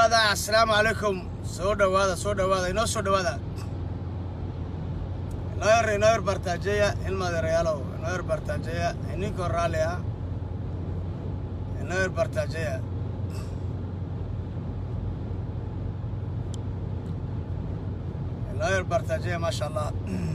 dhowaada assalaamu calaykum soo dhowaada soo dhowaada inoo soo dhowaada inoo yar inoo yar bartaajeeya ilmadeerayaalow inoo yar bartaajeeya ininkoo raalli ah inoo yar bartaajeeya inoo yar bartaajeeya maasha allah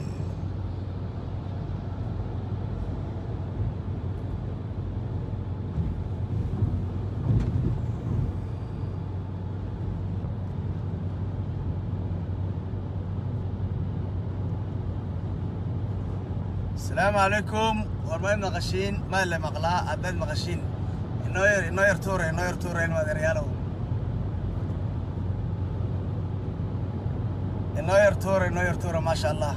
asalaamu calaykum war may maqashiin maad le maqlaa haddaad maqashiin inoo yar inoo yar tuura inoo yar tuura ilmadeerayaalow inoo yar tuura inoo yar tuura maasha allah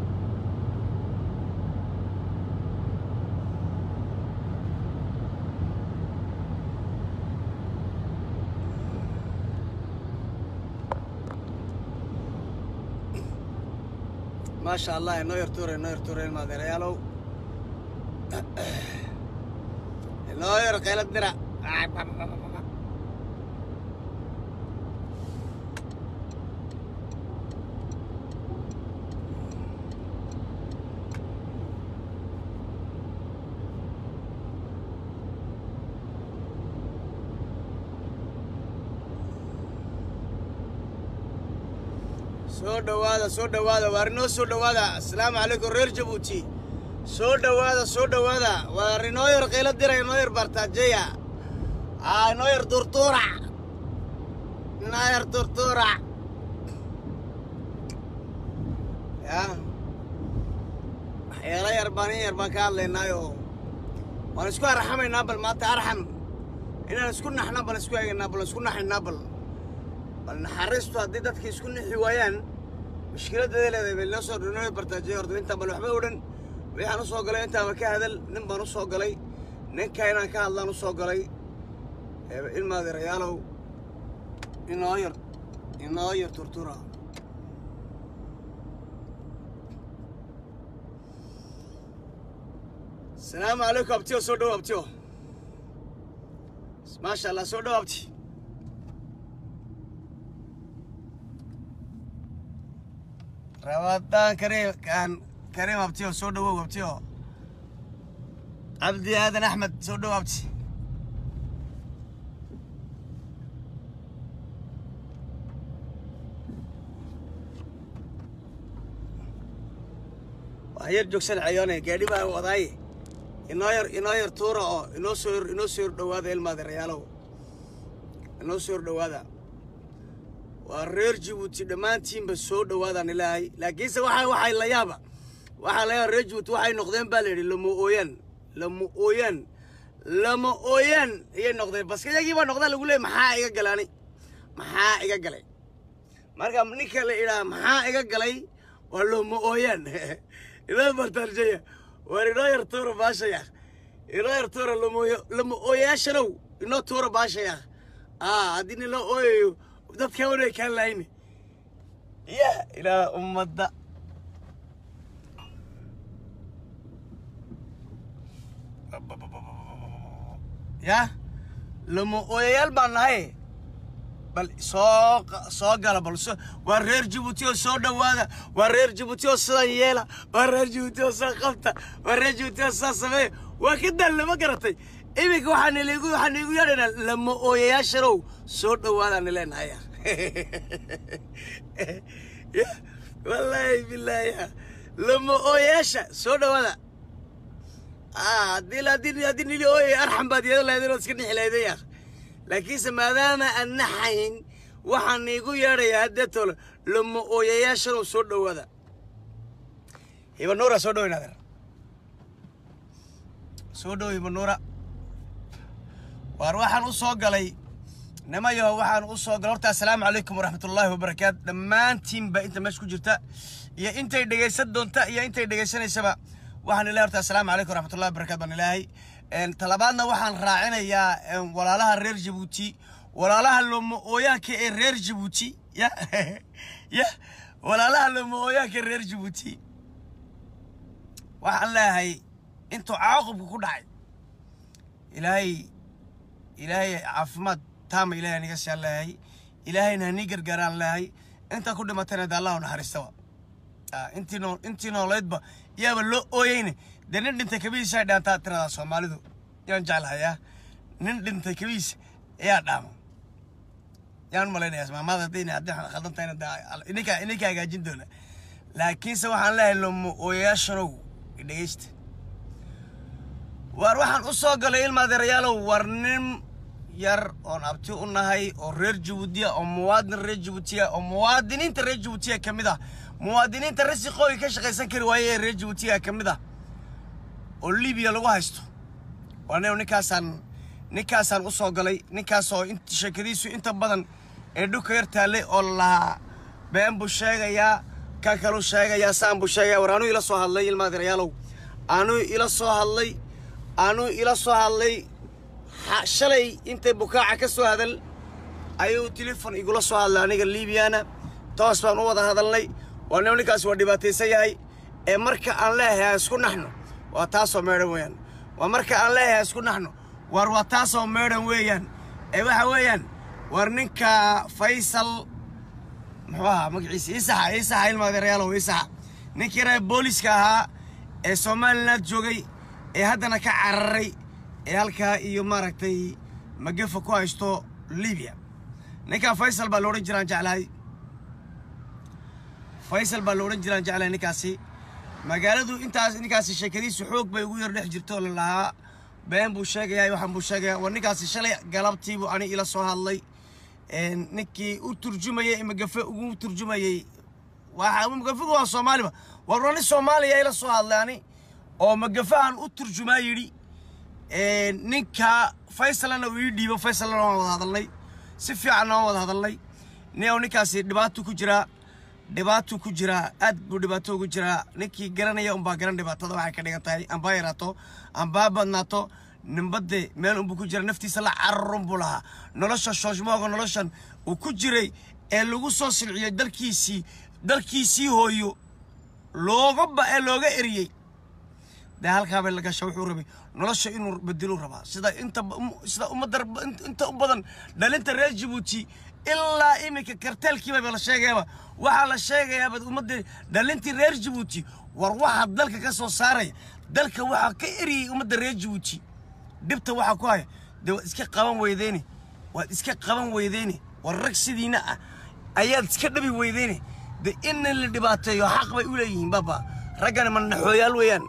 maasha allah inoo yar tuura inoo yar tuura ilmadeerayaalow inoo yar qaylad dira soo dhowaada soo dhowaada waar inoo soo dhowaada assalaamu calaykum reer jabuuti soo dhowaada soo dhowaada waar inoo yar qaylo dira inoo yar bartaajeya aa inoo yar turtuura inoo yar turtuura ya waxyaalo yar baan in yar baan ka hadlaynaayo waan isku arxamaynaa bal maanta arxam inaan isku naxna bal isku eegaynaa bal isku naxaynaa bal bal naxariistu haddii dadka isku nixi waayaan mushkiladada leedahay bal noo soo dhinooy bartaajiya horta intaan bal waxba odhan waxaan u soo galay intaaba ka hadal nin baan u soo galay ninka inaan ka hadlaan u soo galay ilmaadeerayaalow inoo yar inoo yar turtura asalaamu calaykum abtiyo soo dhow abtiyo maasha allah soo dhow abti rabadaan kareem kaan kareem abtiyo soo dhowow abtiyo cabdi aadan axmed soo dhow abti waa yar joogsan cayoone gaadhi baa wadaaye inoo yar inoo yar tuura oo inoo soo inoo soo yar dhowaada ilmaadeerayaalow inoo soo yar dhowaada waa reer jabuuti dhammaantiinba soo dhowaadaan ilaahay laakiinse waxa waxay la yaaba waxaa la yaaba reer jabuuti waxay noqdeen baa la yidhi lama ooyaan lama ooyaan lama ooyaan ayay noqdeen baske iyagii baa noqdaa lagu leeyay maxaa iga galaani maxaa iga galay marka ninka la idhaha maxaa iga galay waa lama ooyaan inoo bartaarjaya waar inoo yar tuura baashaya inoo yar tuura lamooyo lama ooyaashanow inoo tuura baashaya aa haddii nin loo ooyayo dadka wanay kaan lahayni ya ilaa ummadda ya lama ooyayaal baan nahay bal soo soo gala bal waa reer jabuuti oo soo dhowaada waa reer jabuuti oo sidan yeela waa reer jabuuti oo saa qabta waa reer jabuuti oo saa sameeya waa ka daal lama garatay iminka waxaan iligu waxaan igu yeedhaynaa lama ooyayaashanow soo dhowaadaan ileenahay ya wallaahi bilaahi lama ooyayaasha soo dhowaada haddii haddii haddii nili ooyay arxam baad yeedan lahayd inaad iska nixi lahaydeen yaa laakiinse maadaama aan naxayn waxaan iigu yeedhayaa haddee tole lama ooyayaashanow soo dhowaada hibanuura soo dhoweyn adeer soo dhow hibanuura waar waxaan u soo galay nimayo waxaan u soo galay horta assalaamu calaykum waraxmatullaahi wabarakaatu dhammaantiinba inta meesha ku jirta iyo intay dhegaysan doonta iyo intay dhegaysanaysaba waxaan ilahay horta assalaamu calaykum waraxmatullahi wabarakatu baan ilaahay talabaadna waxaan raacinayaa walaalaha reer jabuuti walaalaha looma ooyaanka ee reer jabuuti ya ya walaalaha looma ooyaanka ee reer jabuuti waxaan leeyahay intuu caaqubka ku dhacay ilaahay ilaahay caafimaad taama ilaahay aniga saan leeyahay ilaahayna hanii gargaaraan leehay intaa ku dhimatayna dee allah u naxariistaba Ah, intii noo intii nooleedba yaaba loo ooyeyne dee nin dhintay kabihiisa ay dhaantaa tiradaa soomaalidu yaan jeclahayaa nin dhintay kabihiisa ayaa dhaama yaan malaynayaa maamada haddayna haddii waxaan khaldan tahayna dee ininka ininka hagaajin doona laakiinse waxaan leeyahay lomo ooyayaashanow dhegeysta waar waxaan u soo galay ilma adeerayaalow war nin yar oon abti u nahay oo reer jabuutiya oo muwaadin reer jabuutiya oo muwaadiniinta reer jabuutiya ka mid ah muwaadiniinta rasiqooyi ka shaqaysan kari waaye ee reer jabuutiya ka mid ah oo libiya lagu haysto waa nin ninkaasaan ninkaasaan u soo galay ninkaasoo int sheekadiisu inta badan ee dhulka yar taallay oo lahaa been buu sheegayaa kan kaluu sheegayaa saan buu sheegayaa war anuu ila soo hadlay ilma adeerayaalow anuu ila soo hadlay anuu ila soo hadlay ha- shalay intay bukaaca ka soo hadal ayuu telefon igula soo hadlay aniga liibiyana toos baan u wada hadalnay waa nin ninkaas waa dhibaataysan yahay ee marka aan leeyahay ha isku naxno waa taasoo meedhan weeyaan waa marka aan leeyahay ha isku naxno war waa taasoo meedhan weeyaan ee waxa weeyaan war ninka faysal muxuu ahaa magaciisa isaxa isaxa ilma adeerayaalow isaxa ninkii reer booliska ahaa ee somaliland joogay ee haddana ka cararay ee halkaa iyo maaragtay magafa ku haysto libiya ninkaa faysal baa la odhan jiraan jeclahay faysal baa la odhan jiraan jeclahay ninkaasi magaaladu intaas ninkaasi sheekadiisu xoog bay ugu yar dhex jirto oo la lahaa been buu sheegayaa waxaan buu sheegayaa war ninkaasi shalay galabtiibuu ani ila soo hadlay een, ninkii u turjumayay magafe ugu turjumayay waxa magafigu waa soomaaliba war waa nin soomaaliya ila soo hadlay ani oo magafahan u turjumaa yidhi een, ninka faysalana uu ii dhiibo faysalna waan wada hadalnay si fiicanna waan wada hadalnay nin oo ninkaasi dhibaato ku jiraa dhibaato ku jiraa aad buu dhibaato ugu jiraa ninkii garanaya unbaa garan dhibaatada waxay ka dhigan tahay amba yaraato amba badnaato nimbade meel unbuu ku jira naftiisa la cararun buu lahaa nolosha shoosmooga noloshan uu ku jiray ee lagu soo silciyey dalkiisii dalkiisii hooyo looga ba ee looga eriyey dee halkaa bay la gasha wuxuu rabay nolosha inuu bedelu rabaa sida inta um- sida ummadda int- inta u badan dhalinta reer jabuuti ilaa iminka karteelkiiba la sheegayaba waxaa la sheegayaaba ummadda dhalintii reer jabuuti war waxaa dalka ka soo saaraya dalka waxaa ka eriyey ummadda reer jabuuti dhibta waxaa ku haya dee waad iska qaban weydeyne waad iska qaban weydeyne war rag sidiina ah ayaad iska dhabi weydeyne de in la dhibaateeyo xaq bay u leeyihiin baba raggani ma naxooyaal weeyaan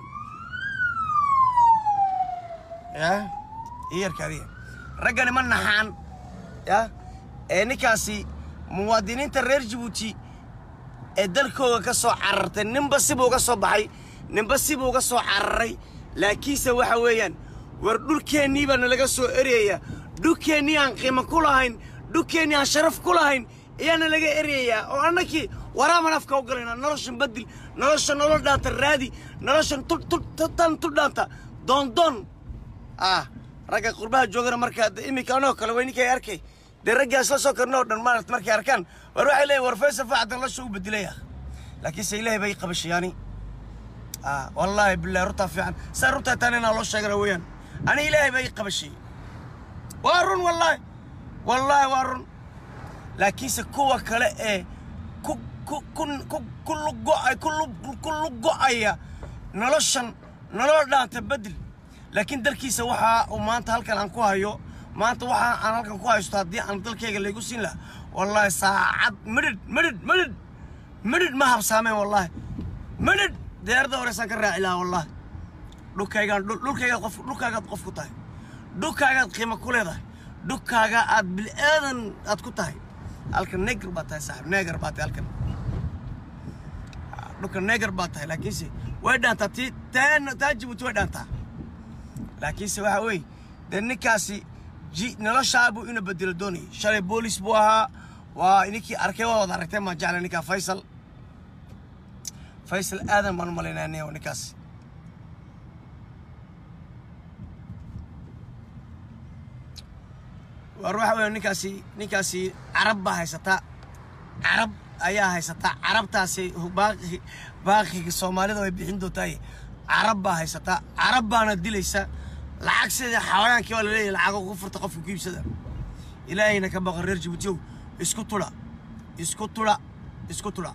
ya iyarka adiga raggani ma naxaan ya ee ninkaasi muwaadiniinta reer jabuuti ee dalkooga ka soo carartay ninba sibuu uga soo baxay ninba sibuu uga soo cararay laakiinse waxa weeyaan war dhulkeennii baa nalaga soo eryayaa dhulkeennii aan qiimo ku lahayn dhulkeennii aan sharaf ku lahayn ayaa nalaga eryayaa oo annakii waraaban afka u galayna noloshan badil nolosha nolol dhaanta raadi noloshan tu- tu- tu- tan tu dhaanta doondoon ah ragga qurbaha joogana markaa de iminka anoo kale way ninkay arkay dee raggaas la soo karno oo dhan maaragt markay arkaan war waxay leeyihin war faysal facdan lasha u bedelaya laakiinse ilaahay bay qabashayaani ah wallaahi billahi runtaa fiican saa runtaa taan inaa loo sheegana weeyaan ani ilaahay bay qabashayey waa run wallaahi wallaahi waa run laakiinse kuwa kale ee ku ku ku ku ku lugo-ay ku lu- ku lugo-aya noloshan nolol dhaanta bedel laakiin dalkiisa waxaa uu maanta halkan aan ku hayo maanta waxaa aan halkan ku haysto haddii aan dalkayga laygu siin lahaa wallaahi saacad midhidh midhidh midhidh midhidh ma habsaameen wallaahi midhidh diyaaradda horeysaan ka raaci lahaa wallaahi dhulkaygaan dhul- dhulkaygaad qof dhulkaagaad qof ku tahay dhulkaagaad qiimo ku leedahay dhulkaaga aad bil'aadan aad ku tahay halkan neger baa tahay saaxib neger baa tahay halkan dhulka neger baa tahay laakiinse way dhaantaa tii taa taa jibuuti way dhaantaa laakiinse waxa weeye dee ninkaasi ji noloshaa buu ina bedelo doonayay shalay boolis buu ahaa waa ninkii arkay waa wada aragtay maan jeclay ninkaa faysal faysal aadan baan u malaynaya nin oo ninkaas war waxa weeye ninkaasi ninkaasi carab baa haysataa carab ayaa haysataa carabtaasi baaqi baaqiga soomaalida way bixin doontaay carab baa haysataa carab baana dilaysa lacag sida xawayaankii baa laleeyahay lacag ugu furta qofka ku iibsada ilaahayna ka baqa reer jabuutiyow isku tudha isku tudha isku tudha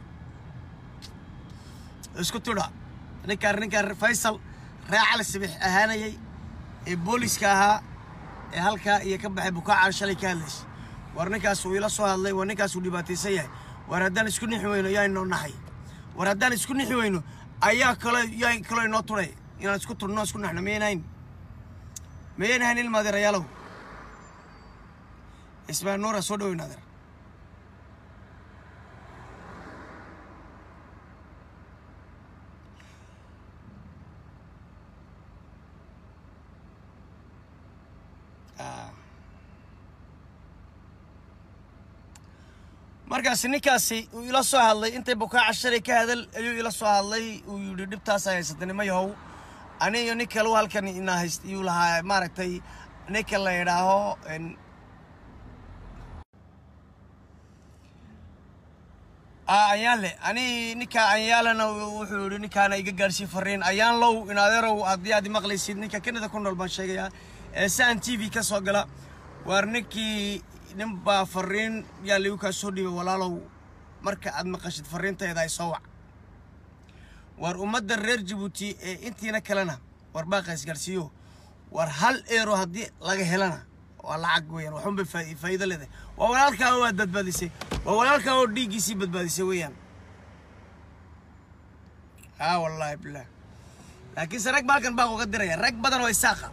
isku tudha ninkaan ninkaan faysal ree cali sibix ahaanayay ee booliska ahaa ee halkaa iyo ka baxay bukaacan shalay ka hadlaysay war ninkaas uu ila soo hadlay war ninkaas uu dhibaataysan yahay war haddaan isku nixi weyno yaa inoo naxay war haddaan isku nixi weyno ayaa kalo yaa kaloo inoo turay inaan isku turno isku naxno miyaynahayn miyaynahayn ilma adeerayaalow ismaan nuura soo dhaweyn adeer markaasi ninkaasi uu ila soo hadlay intay bukaaca shalay ka hadal ayuu ila soo hadlay uu yidhi dhibtaasa haysatay nima yahow ani iyo nin kale halkan ina hayst iyuu lahaa maaragtay ninka la yidhaaho ayaanle ani ninka anyaalena wuxuu yidhi ninkaana iga gaadhsiin fariin ayaan low in adeerow haddii aad maqlaysid ninka kanada ku nool baan sheegayaa ee saan t v ka soo gala waar ninkii nin baa fariin yaa ligu kaa soo dhiibay walaalow marka aad maqashid fariintayda ay soo wac war ummadda reer jabuuti ee intiina kalena war baaqaa isgaarsiiyo war hal eero haddii laga helana waa lacag weeyaan waxunbay faa'iido leedahay waa walaalkaa oo aad badbaadisay waa walaalkaa oo dhiiggiisii badbaadisay weeyaan haa wallaahi bilah laakiinse rag baa halkan baaq uga diraya rag badan oo isaaqa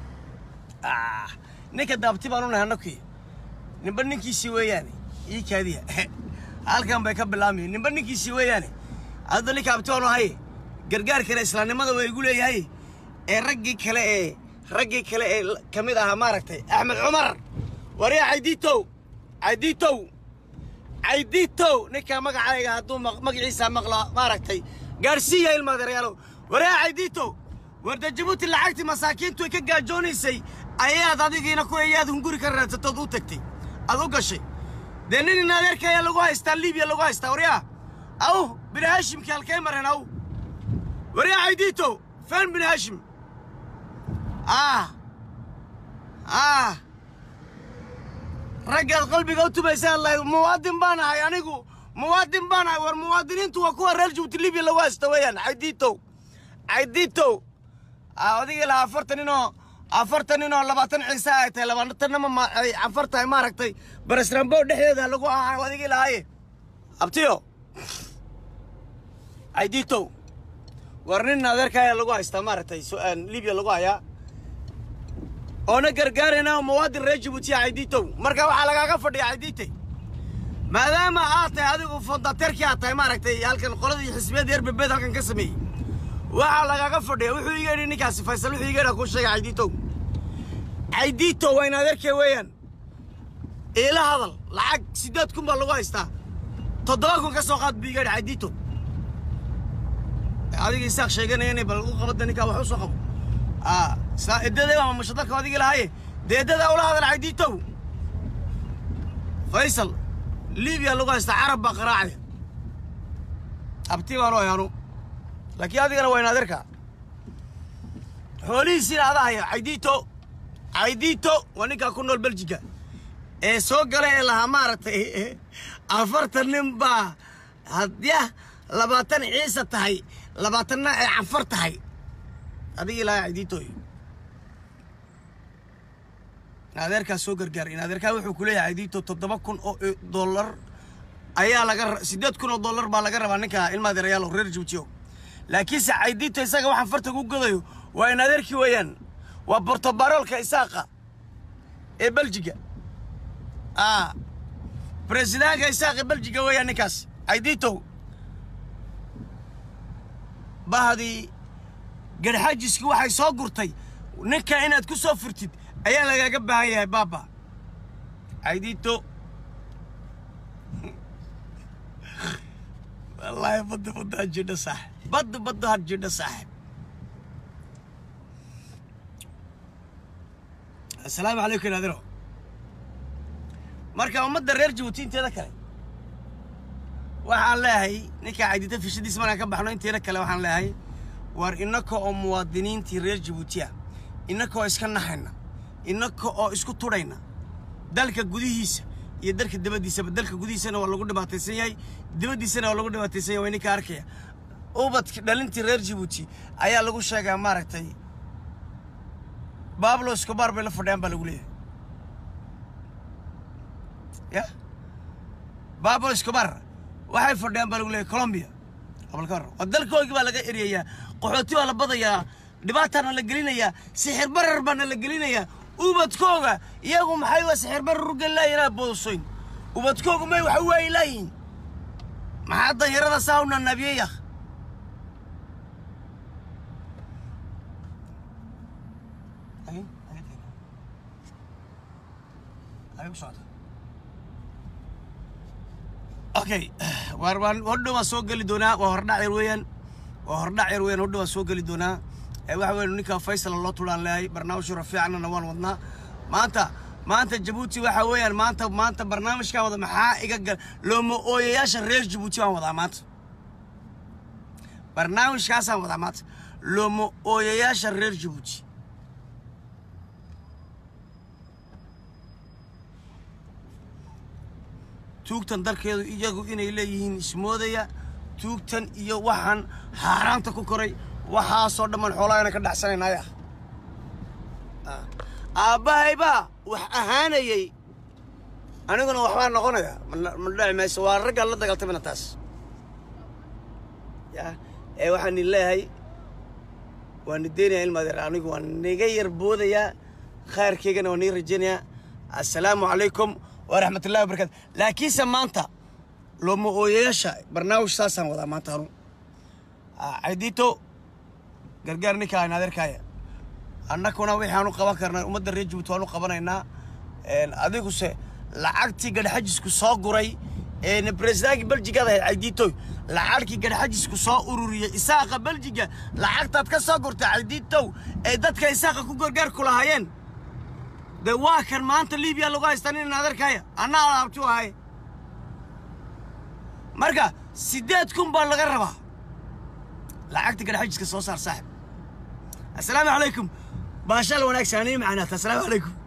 ninka daabti baan u nahay annakii ninba ninkiisii weeyaane ii kaadiya halkan bay ka bilaamayen ninba ninkiisii weeyaane hadda ninka abti baanu ahay gargaarkana islaamnimada waa igu leeyahay ee raggii kale ee raggii kale ee ka mid ahaa maaragtay axmed cumar waryaa caydiitow caydiitow caydiitow ninkaa magacayga hadduu magaciisa maqlo maaragtay gaadhsiiya ilma adeeryaalow waryaa caydiitow warda jabuuti lacagtii masaakiintu ay ka gaajoonaysay ayaad adigiina ku ayaad hunguri ka raadsatood u tagtay aad u gashay dee nin in adeerka ayaa lagu haystaa libiya lagu haystaa waryaa aw bini haashimkii halkay mareen aw waryaa caydiitow feen bini haashim ah ah raggaad qalbiga u tumaysa allahay muwaadin baan ahay anigu muwaadin baan ahay war muwaadiniintu waa kuwa reer jabuuti libiya lagu haysta weeyaan caydiitow caydiitow odigii lahaa afartan ninoo afartan ninoo labaatan ciise ay tahay labaatanama ay cafar tahay maaragtay baresrambo dhexdeeda lagu ahaa odigii lahaaye abtiyo caydiitow war nin adeerka ayaa lagu haystaa maaragtay libiya lagu hayaa oona gargaarayna muwaadin reer jabuutiya caydiitow marka waxaa lagaaga fadhiya caydiite maadaama aad tahay adigu fondateerkii aad tahay maaragtay halkan qoladii xisbiyadda erbebeed halkan ka sameeyey waxaa lagaaga fadhiya wuxuu iga yidhi ninkaasi faysal wuxuu iga yidhaa kuu sheegay caydiitow caydiitow waa in adeerkee weeyaan iila hadal lacag siddeed kun baa lagu haystaa toddoba kun ka soo qaad buu iga yidhi caydiitow adiga isaaq sheeganaya inay bal u qabada ninkaa wax u soo qabo saa eddadee baa mashadalka adigii lahaaye dee eddadaa ula hadal caydiitow faysal libiya lagu haystaa carab baa qaraacaya abti baan u ayaanu laakiin adigana waa in adeerka xoolihiisiina ada haya caydiito caydiito waa ninkaa ku nool beljiga ee soo gala ee lahaa maaragtay afartan nin baa hadyah labaatan ciise tahay labaatanna ay cafar tahay adigii lahaa caydiitooy adeerkaa soo gargaar in adeerkaa wuxuu ku leeyahay caydiito toddoba kun oo dollar ayaa laga siddeed kun oo dollar baa laga rabaa ninka ilma adeerayaalo reer jabuutiyo laakiinse caydiito isaga waxaan farta ku godayo waa in adeerkii weeyaan waa bortobaroolka isaaqa ee beljiga a bresidaanka isaaqa beljiga weeyaan ninkaas caydiitow bahdii garxajiski waxay soo gurtay ninka inaad ku soo furtid ayaa lagaaga baahan yahay baaba caydiito wallaahi badda badda had jidha saaxib badda badda had jidha saaxib assalaamu calaykum naadiro marka ummadda reer jabuuti inteeda kale waxaan leeyahay ninkaa caydita fishadiis markaan ka baxno inteeda kale waxaan leeyahay waar innaka oo muwaadiniintii reer jabuutiya innaka oo iska naxayna innaka oo isku tudhayna dalka gudihiisa iyo dalka dibaddiisaba dalka gudihiisana waa lagu dhibaataysan yahay dibaddiisana waa lagu dhibaataysan yahay waa ninka arkaya ubadki dhalintii reer jabuuti ayaa lagu sheegaa maaragtay bablo escobar bay la fadhiyaan baa lagu leeyahay ya bablo escobar waxay fadhiyaan baa lagu leeyahay colombia abalkar oo dalkoogii baa laga eryayaa qaxooti baa la badayaa dhibaataana la gelinayaa sixir barar baana la gelinayaa ubadkooga iyagu maxay waa sixir barar u gelilaayanaa boosoyn ubadkoogu may waxa waayi laayihin maxaa danyarada saa u nanabiyaya okay waar waan hodhow waan soo geli doonaa waa hordhac yar weeyaan waa hordhac yar weeyaan hodhow waan soo geli doonaa ee waxa weeye ninka faysal loo tulaan leeyahay barnaamij rafiicnana waan wadnaa maanta maanta jabuuti waxa weeyaan maanta maanta barnaamijkan wada maxaa iga gal looma ooyayaasha reer jabuuti baan wadaa maanta barnaamijkaasaan wadaa maanta looma ooyayaasha reer jabuuti tuugtan dalkeedu iyagu inay leeyihiin ismoodaya tuugtan iyo waxaan xaaraanta ku koray waxaasoo dhammaan xoolahaana ka dhacsanaynaya aabbahaybaa wax ahaanayay aniguna waxbaa noqonaya ma dhaci mayso waa raggaan la dagaaltamana taas ya ee waxaan idin leeyahay waan nideynaya ilmaadeer anigu waan niga yar boodayaa khayrkaygana waan nii rajaynayaa assalaamu calaykum waraxmat ullahi wabarakatu laakiinse maanta looma ooyayaasha barnaamij saasaan wadaa maanta anu caydito gargaar ninka ayn adeerkaaya annakuna waxaanu qaban karnaa ummadda reer jabuuti waanu qabanaynaa adiguse lacagtii gadhxajisku soo guray ee bresidaanki beljigaad ahayd cayditoy lacagkii gadhxajisku soo ururiyey isaaqa beljiga lacagtaad ka soo gurtay cayditow ee dadka isaaqa ku gargaar ku lahaayeen dee waa kan maanta libiya lagu haystaa nin adeerkaaya anna alaabtu ahay marka siddeed kun baa laga rabaa lacagta gadhxajiska soo saar saaxib assalaamu calaykum baashaal wanaagsan anii macnaata assalaamu calaykum